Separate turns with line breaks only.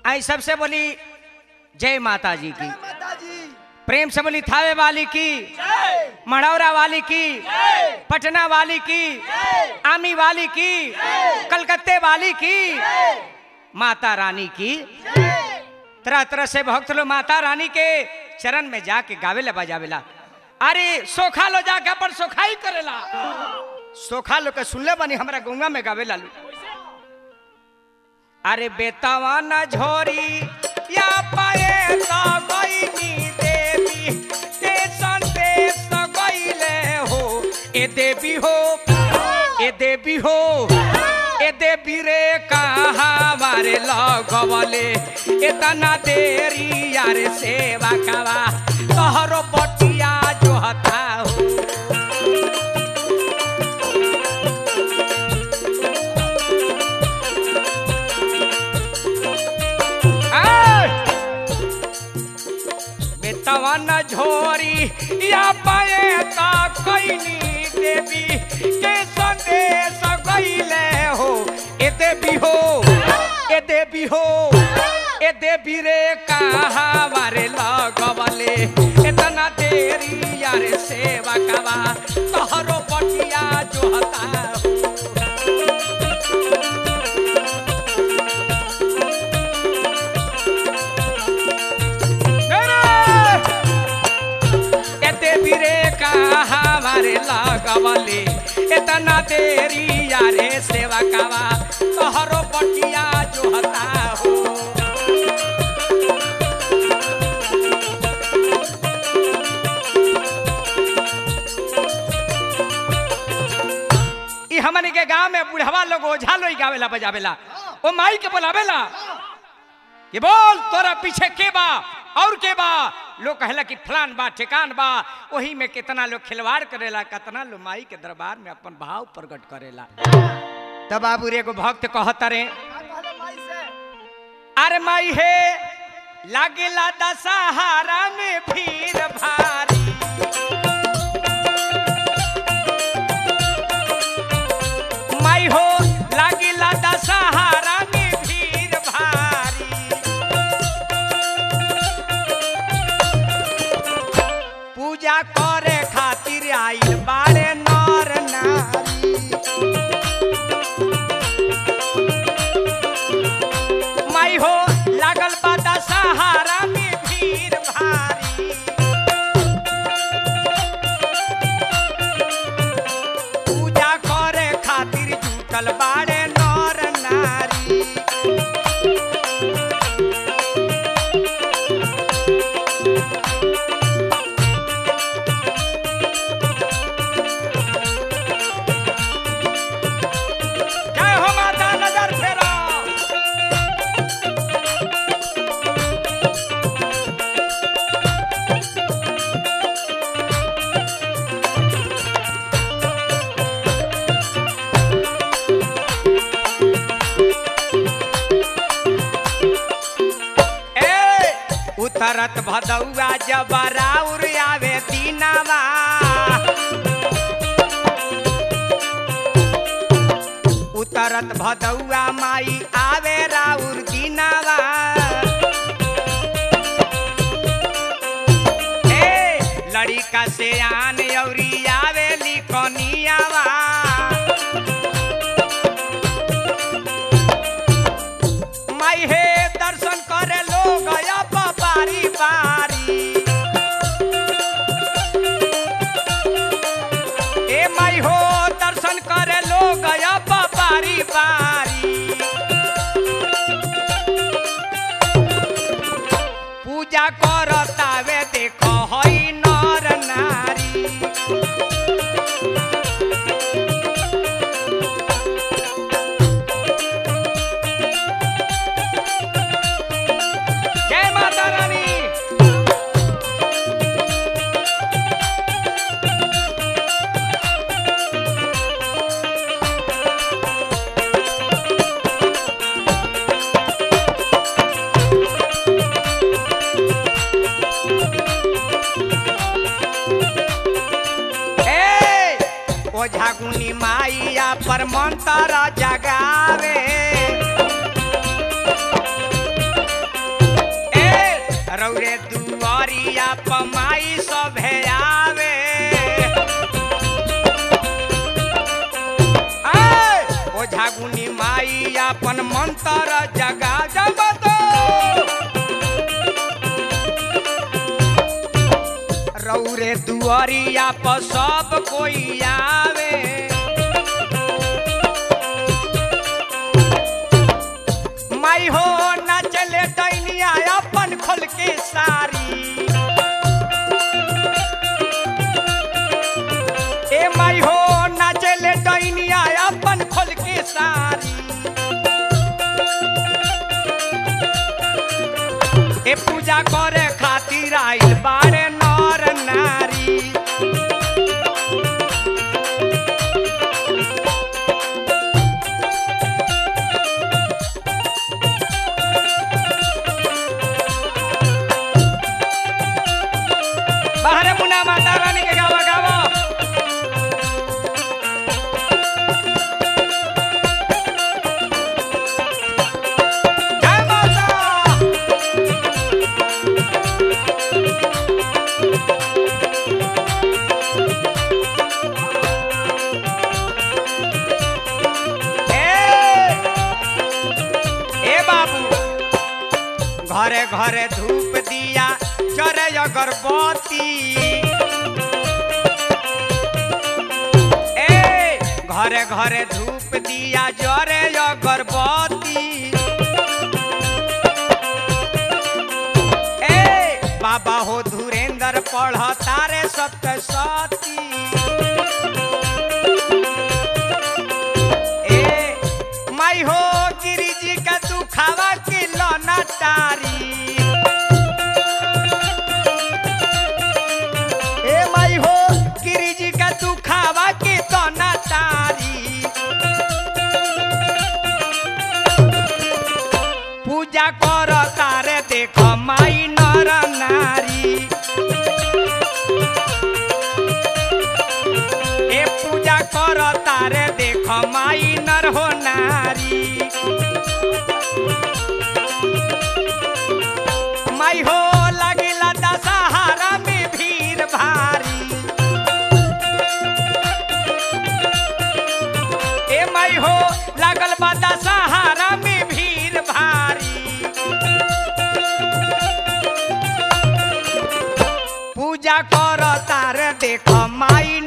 आई सबसे बोली जय माता जी की
माता जी
प्रेम से बोली थावे वाली की मढ़ौरा वाली की पटना वाली की आमी वाली की कलकत्ते वाली की माता रानी की तरह तरह से भक्त लोग माता रानी के चरण में जाके गावेला बजावेला अरे सोखा लो जाके अपन सोखाई करेला सोखा लो के सुनले बनी हमरा गंगा में गावेला लो अरे बेतावा न झोरी या पाए तो गईनी देवी ते संदेश तो गईले हो ए देवी हो ए देवी हो ए देवी रे कहाँ मारे लगवले इतना देरी यार सेवा कावा तोहरो बटिया जो हता हो आय! बेतवा न झोरी या पाए का कैनी देवी के संदेश गईले हो ए देवी हो ए देवी हो ए देवी रे कहाँ मारे लगवले इतना देरी यार सेवा कवा तोहरो बटिया जो हता हो एते बिरे कहा हमारे लगवले इतना देरी यारे सेवा कावा तोहरो बटिया जो हता हो ई हमनी के गांव में बुढ़वा लोग ओझा लोई गावेला बजावेला ओ माई के बोलावेला कि बोल तोरा पीछे के बा और के बा लोग कहला कि फलान बा ठेकान बा वही में कितना लोग खिलवाड़ करेला कितना लोग माई के दरबार में अपन भाव प्रकट करेला तब बाबू रे एगो भक्त कहत रे
का कहले माई से
अरे माई हे लागेला दशहरा में भीड़ भारी माई हो लागेला दशहरा में भीड़ भारी पूजा करे खातिर आइल बाड़े नर नारी माई हो लागल बा दशहरा में भीड़ भारी पूजा करे खातिर जुटल बाड़े नर नारी जय हो माता नजर फेरा ए उतरत भदौआ जब राउर आवे दीनावा उतरत भदौआ माई आवे राउर दीनावा ए लड़िका से आन औरी आवे लिखनियावा माई हे दर्शन करे लोग अब बारी बारी ए माई हो दर्शन करे लोग अब बारी बारी पूजा करतावे देखो हई नर नारी जय माता रानी ए ओझा गुनी माइया पर मंत्र जगावे रौरे दुआरिया पमाई सभे आवे आय! ओझा गुनी माई अपन मंत्र जगा जगत रौरे दुआरिया पर सब कोई आवे माई हो ना चले दैनिया अपन खोल के सारी ए माई हो ना चले दैनिया अपन खोल के सारी ए पूजा करे खातिर आइल बाड़े नर नारी बाहरे मुना माता रानी के गावा गावा जय माता ए ए बाबू घरे घरे धूप दिया चरे अगरबत्ती ए घरे घरे धूप दिया जरे अगरबत्ती ए बाबा हो धुरेंद्र पढ़ तारे सत्य सती ए माई हो गिरी जी का तू खावा के लौना तारी ए माई हो गिरी जी का तू खावा के लौना तारी पूजा कर तारे देख माई नर नारी ए पूजा कर तारे देख माई नर हो नारी माई हो लगिला दशहरा में भीड़ भारी ए माई हो लागल बा दशहरा में भीड़ भारी पूजा कर तार देख माई